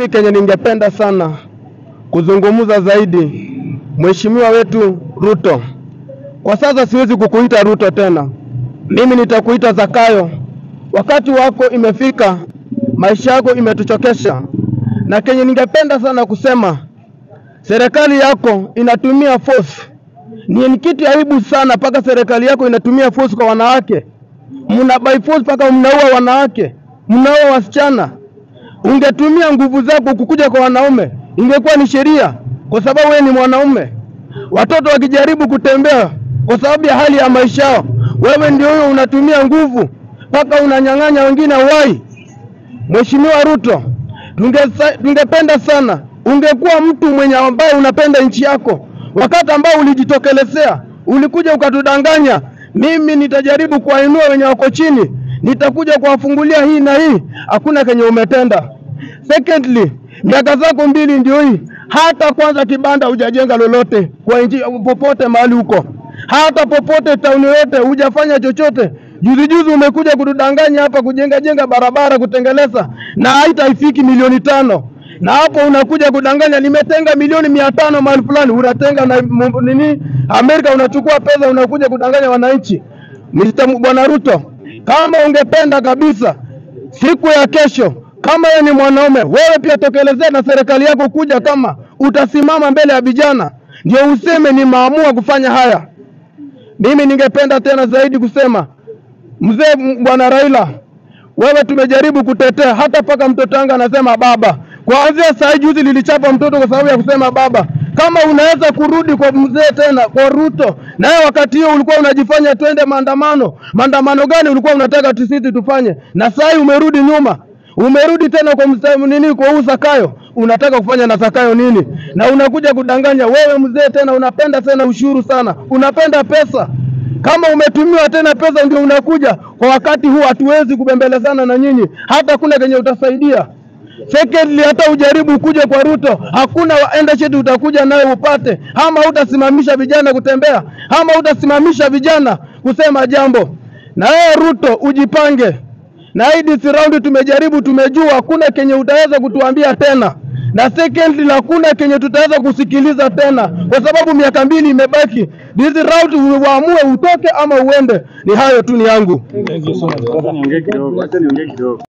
Mimi kenye ningependa sana kuzungumza zaidi, mheshimiwa wetu Ruto, kwa sasa siwezi kukuita Ruto tena, mimi nitakuita Zakayo. Wakati wako imefika, maisha yako imetuchokesha, na kenye ningependa sana kusema, serikali yako inatumia force. Ni kitu aibu sana, mpaka serikali yako inatumia force kwa wanawake, mna by force mpaka mnaua wanawake, mnaua wasichana ungetumia nguvu zako kukuja kwa wanaume, ingekuwa ni sheria, kwa sababu wewe ni mwanaume. Watoto wakijaribu kutembea kwa sababu ya hali ya maisha yao, wewe ndio huyo unatumia nguvu mpaka unanyang'anya wengine uhai. Mheshimiwa Ruto, tungesa- tungependa sana ungekuwa mtu mwenye ambaye unapenda nchi yako. Wakati ambao ulijitokelezea, ulikuja ukatudanganya, mimi nitajaribu kuwainua wenye wako chini, nitakuja kuwafungulia hii na hii, hakuna kenye umetenda. Secondly, miaka zako mbili ndio hii, hata kwanza kibanda hujajenga lolote kwa nchi popote mahali huko, hata popote tauni yote hujafanya chochote. Juzi juzi umekuja kutudanganya hapa kujenga jenga barabara kutengeleza, na haitaifiki milioni tano na hapo unakuja kudanganya, nimetenga milioni mia tano mahali fulani, unatenga na mu- nini Amerika, unachukua pesa unakuja kudanganya wananchi. Mr. Bwana Ruto, kama ungependa kabisa siku ya kesho, kama wewe ni mwanaume, wewe pia tokelezea na serikali yako kuja, kama utasimama mbele ya vijana ndio useme nimeamua kufanya haya. Mimi ningependa tena zaidi kusema mzee m- bwana Raila, wewe tumejaribu kutetea, hata mpaka mtoto wangu anasema baba. Kuanzia saa hii juzi lilichapa mtoto kwa sababu ya kusema baba. Kama unaweza kurudi kwa mzee tena kwa Ruto, naye wakati hiyo ulikuwa unajifanya twende maandamano. Maandamano gani ulikuwa unataka tu sisi tufanye? Na saa hii umerudi nyuma, umerudi tena kwa msta, nini kwa huu Zakayo, unataka kufanya na Zakayo nini? Na unakuja kudanganya wewe mzee tena, unapenda tena ushuru sana, unapenda pesa kama umetumiwa tena pesa ndio unakuja kwa wakati huu, hatuwezi kubembelezana na nyinyi, hata kuna kenye utasaidia. Secondly, hata ujaribu kuja kwa Ruto, hakuna enda cheti utakuja nayo upate, ama utasimamisha vijana kutembea, ama utasimamisha vijana kusema jambo. Na wewe Ruto ujipange, na hii this round tumejaribu, tumejua hakuna kenye utaweza kutuambia tena, na secondly, hakuna kenye tutaweza kusikiliza tena, kwa sababu miaka mbili imebaki. This round uamue utoke ama uende. Ni hayo tu ni yangu. Acha niongee kidogo, acha niongee kidogo.